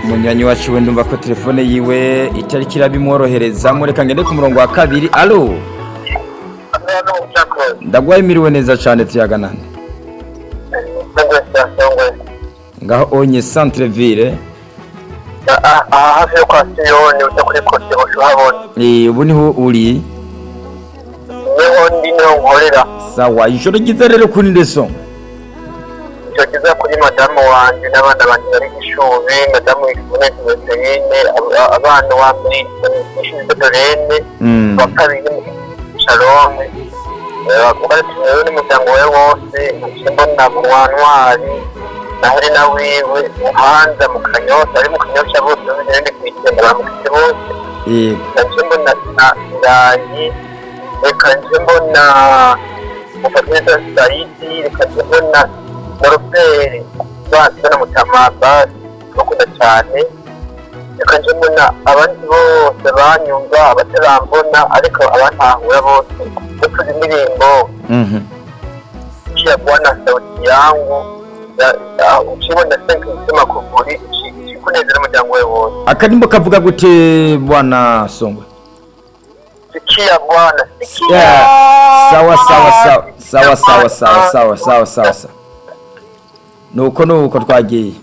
munyuranye wacu we ndumva ko telefone yiwe itari kirabimworohereza mureka ngende ku murongo wa kabiri alo ndaguhaye miriwe neza cyane tuyaganane ngaho onye centre ville aha hafi yo kwa siyoni ujya kuri kose ushabona ubu niho uri niho ndi niho nkorera sawa ijoro ryiza rero kuri ndeso icyo kiza kuri madamu wanjye n'abana banjye bari ishuri madamu wifune kimeteyine abana wa mwishidotorene wa kabiri shalome ugarutse n'umuryango we wose nshimbo na ntwari na helena wiwe hanza mu kanyosha ari mu kanyosha bose n'ibindi kwitenda bamukitse bose yego nshimbo na ndayi reka nshimbo na mufatirisa sayidi reka nshimbo na moroferi basi na mutama basi bakunda cyane reka nshimbo na abandi bose banyumva abatarambona ariko abantahura bose ndetse indirimbo mhm pia bwana sauti yangu ukibona senke nsema kuvuri kikunezera umuryango we wose akadimbo kavuga gute bwana songwe sikia bwana Yeah. sikia sawa sawa sawa sawa sawa sawa sawa sawa sawa sawa nuko nuko twagiye